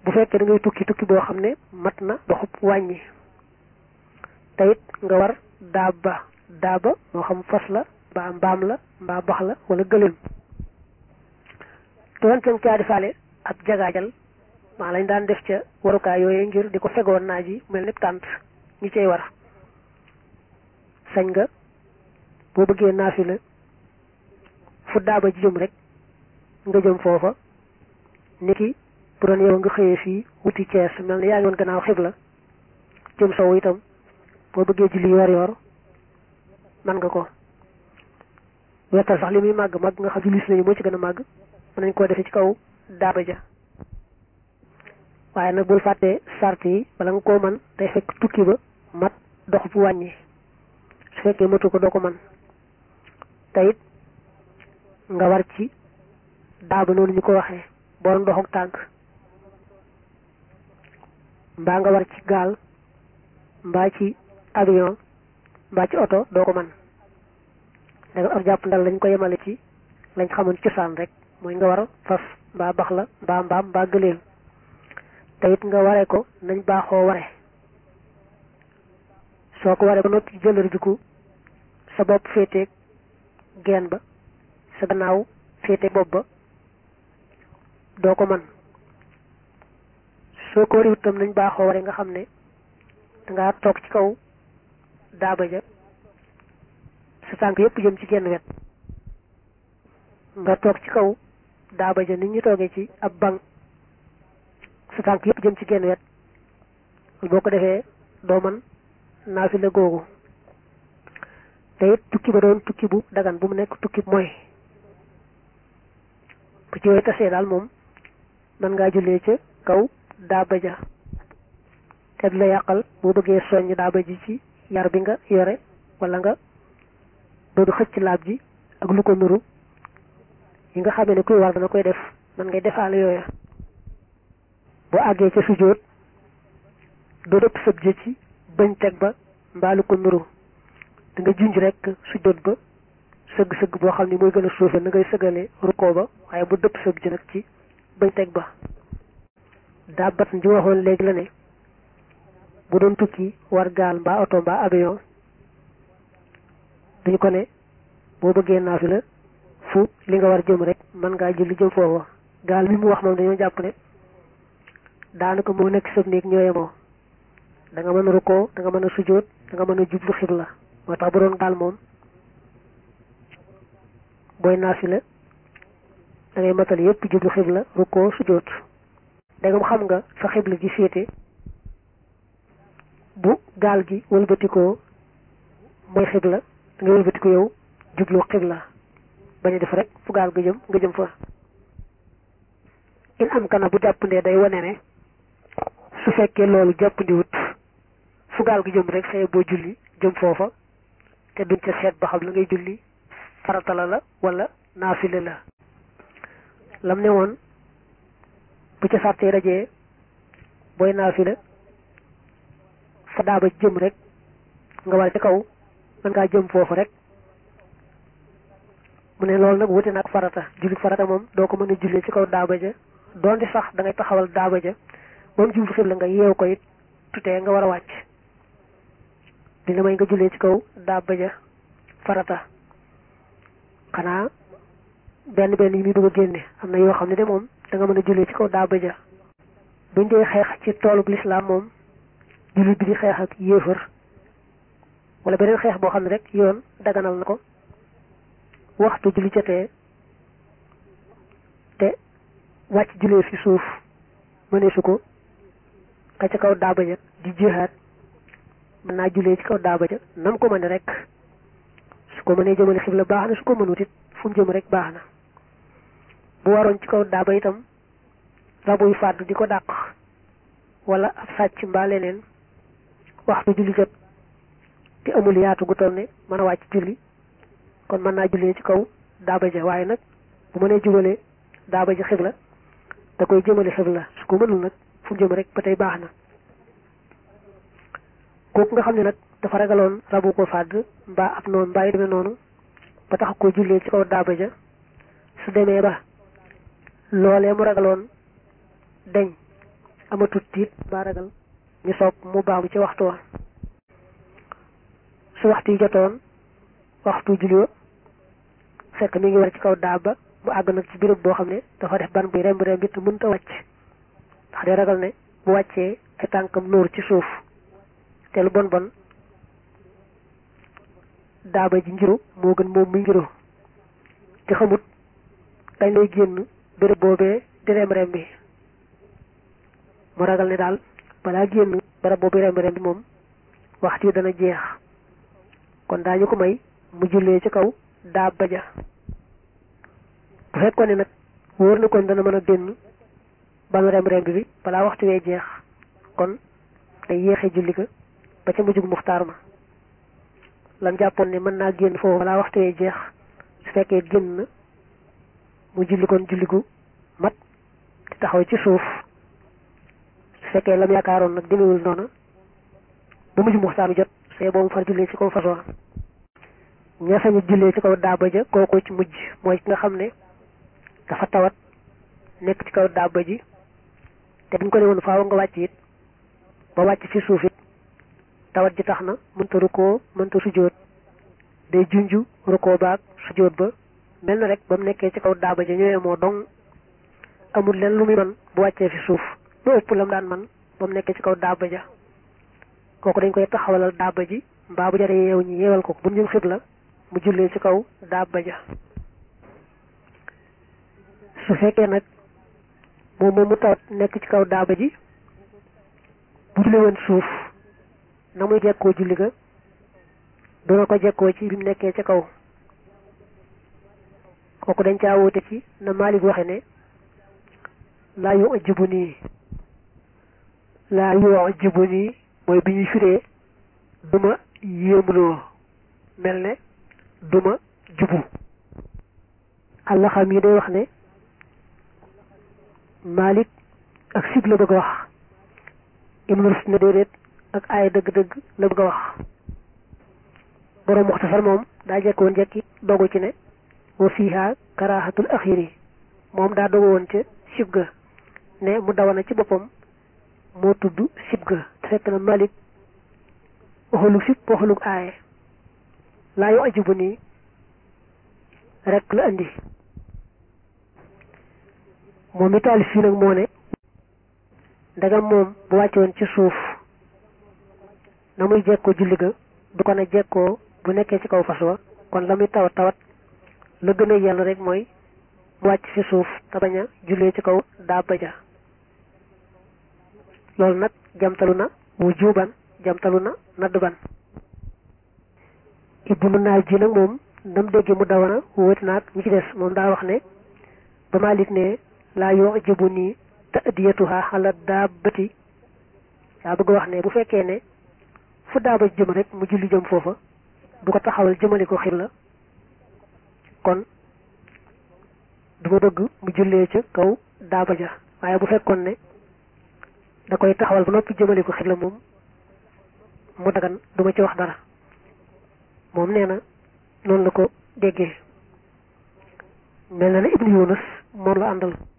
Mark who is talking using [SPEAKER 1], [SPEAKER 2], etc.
[SPEAKER 1] bu fekkee da ngay tukki tukki boo xam ne mat na doxub wàññi te it nga war daaba daaba moo xam fas la mbaa mbaam la mbaa bax la wala gëléem doon ten caa defaale ab jagaajal maa lañ daan def ca warukaay yooyu ngir di ko fegoon naaj yi mel ni tànt ñi cay war sañ nga boo bëggee naafila fu daaba ji jëm rek nga jëm foofa niki bu doon yow nga xëyee fii wuti Cees mel ni yaa ngi woon gannaaw xibla jëm sow itam boo bëggee julli yor yor man nga ko wetal sax li muy màgg màgg nga xam julli si nañu moo ci gën a màgg mën nañ koo defee ci kaw daaba ja waaye nag bul fàttee sart yi bala nga koo man day fekk tukki ba mat dox bu wàññi su fekkee matu ko doo ko man te it nga war ci daaba noonu ñu ko waxee borom dox ak tànk mbaa nga war ci gaal mbaa ci avion mbaa ci oto doo ko man danga ab jàpp ndal lañ ko yemale ci lañ xamoon cosaan rek mooy nga war fas mbaa bax la mbaa mbaam mbaa gëléem te it nga waree ko nañ baaxoo ware soo ko waree ba noppi jëlër jiku sa bopp féeteeg geen ba sa gannaaw féeteeg bopp ba doo ko man soo ko wariwut tam nañ baaxoo ware nga xam ne dangaa toog ci kaw daaba ja sa tànk yépp jëm ci genn wet nga toog ci kaw daaba ja nit ñu toogee ci ab banc sa tànk yépp jëm ci genn wet boo ko defee doo man naafila googu te it tukki ba doon tukki bu dagan bu mu nekk tukki mooy bu ci yooyu tasee daal moom mën ngaa jullee ca kaw daaba ja te du la yàqal boo bëggee soññ daaba ji ci yar bi nga yore wala nga bëgg xëcc laab ji ak lu ko nuru yi nga xamee ne kuy war dana koy def man ngay defaale yooya boo àggee ca sujjóot doo dëpp sëb jë ci bañ teg ba mbaa lu ko nuru da nga junj rek sujjóot ba sëgg-sëgg boo xam ne mooy gën a suufe na ngay sëgale rukkoo ba waaye bu dëpp sëb ji nag ci bañ teg ba daa bat ji waxoon léegi la ne bu doon tukki war gaal mbaa oto mbaa avion duñu ko ne boo bëggee naafila fu li nga war jëm rek mën ngaa julli jëm foofa gaal mi mu wax moom dañoo jàpp ne daanaka moo nekk sëb néeg ñoo yemoo da nga mën a rukkoo da nga mën a sujjóot da nga mën a jublu xibla moo tax bu doon gaal moom booy naafila da ngay matal yépp jublu xibla rukkoo sujjóot da nga xam nga fa xibla ji féete bu gaal gi wëlbatikoo mooy xibla da ngay wëlbatiku yow jublu xibla bañ a def rek fu gaal nga jëm nga jëm fa in am kana bu jàppandee day wane ne su fekkee loolu jàppandiwut fu gaal gi jëm rek saye boo julli jëm foofa te duñ ca seet ba xam la ngay julli farata la la wala naafile la lam ne woon bu ca sàttee rajee booy naafila fa daaba jëm rek nga war ca kaw mën ngaa jëm foofu rek mu ne loolu nag wute nag farata julli farata moom doo ko mën a jullee ci kaw daaba ja doonte sax da ngay taxawal daaba ja moom jublu xibla nga yeew ko it tutee nga war a wàcc di la may nga jullee ci kaw daaba ja farata xanaa benn benn yi muy bëgg a génne am na yoo xam ne de moom da nga mën a jullee ci kaw daaba ja buñ dee xeex ci toolub lislaam moom jullit bi di xeex ak yéefar wala beneen xeex boo xam ne rek yoon daganal na ko waxtu julli jotee te wàcc jullee fi suuf mëneesu ko ka ca kaw daaba ja di jihaat mën naa jullee ci kaw daaba ja nam ko mëne rek su ko mënee jëmale xibla baax na su ko mënut it fu mu jëm rek baax na bu waroon ci kaw daaba itam rabuy fàddu di ko dàq wala ab sàcc mbaa leneen waxtu julli jot te amul yaatu gu toll ne mën a wàcc julli kon mën naa jullee ci kaw daaba ja waaye nag bu mënee jubale daaba ja xibla da koy jëmale xibla su ko mënul nag fu mu jëm rek ba tey baax na kooku nga xam ne nag dafa ragaloon rabu ko fàdd mbaa ab noonu mbaa yi demee noonu ba tax ko jullee ci kaw daaba ja su demee ba loolee mu ragaloon deñ amatut tiit ba ragal ñu sopp mu baamu ci waxtu wa su waxtu yi jotoon waxtu julli wa fekk mi ngi war ci kaw daaba mu àgg nag ci béréb boo xam ne dafa def ban buy remb remb it mënta wàcc ndax day ragal ne bu wàccee ay tànkam nóor ci suuf te lu bon bon daaba ji ngiru moo gën moom muy ngiru te xamut kañ lay génn béréb boobee di rem rem bi mu ragal ne daal balaa génn barab boobu rem rem bi moom waxtu yi dana jeex kon daañu ko may mu jullee ci kaw daaba ja bu fekkoon ne nag wóor na kon dana mën a génn banu rem rem bi balaa waxtu wee jeex kon day yéexee julli ga ba ca mujjug muxtaar ma lam jàppoon ne mën naa génn foofu balaa waxtu wee jeex su fekkee génn na mu julli kon julli gu mat te taxaw ci suuf su fekkee lam yaakaaroon nag demewul noona ba mujj muxtaar jot see boobu far jullee ci kaw façon ña sañu jullee ci kaw daaba ja kooku ci mujj mooy ki nga xam ne dafa tawat nekk ci kaw daaba ji te buñ ko ne woon faaw nga wàcc it ba wàcc ci suuf it tawat ji tax na mënta rukkoo mënta sujjóot day junju rukkoo baag sujjóot ba mel na rek ba mu nekkee ci kaw daaba ja ñëwee moo dong amul leen lu muy man bu wàccee fi suuf lu ëpp lam daan man ba mu nekkee ci kaw daaba ja kooku dañ koy taxawalal daaba ji mbaa bu jaree yeew ñi yeewal ko bu ñu xibla mu jullee ci kaw daaba ja su fekkee nag moom moom mu tawat nekk ci kaw daaba ji bu julli woon suuf na muy jekkoo julli ga duna ko jekkoo ci bi mu nekkee ca kaw kooku dañ caa wóote ci na Maalik waxe ne laa yu ajibu nii laa yu ajibu nii mooy bi ñuy firee duma yéemuloo mel ne duma jubu àlla xam yi day wax ne Maalik ak sib la bëgg a wax Ibnu Rushd ne déedéet ak aaya dëgg-dëgg la bëgg a wax borom Muxtasar moom daa jekk woon jekki dogu ci ne wa fiiha karaahatul axiri moom daa dogu woon ca sib ga ne mu dawana ci boppam moo tudd sib ga te fekk na Malik waxalug sib waxalug aaye laa yu ajibu nii rek la andi moom mi taalif fii nag moo ne ndagam moom bu wàccoon ci suuf na muy jekkoo julli ga du ko na jekkoo bu nekkee ci kaw fas wa kon la muy tawat tawat la gën a yell rek mooy mu wàcc ci suuf te bañ a jullee ci kaw daaba ja loolu nag jamtalu na wujuban jamtalu na nadban ibnu naaj ji nag moom ndam dégge mu dawana wóoti naag ñi ci des moom daa wax ne ba Maalik ne laa yu'jibu nii ta'diyatuha ala daabati yaa bëgg wax ne bu fekkee ne fu daaba jëm rek mu julli jëm foofa du ko taxawal jëmale ko xibla kon du ma bëgg mu jullee ca kaw daaba ja waaye bu fekkoon ne da koy taxawal ba noppi jëmale ko xibla moom mu dagan du ma ci wax dara moom nee na noonu la ko déggee mel na ne Ibnu Yunus moom la àndal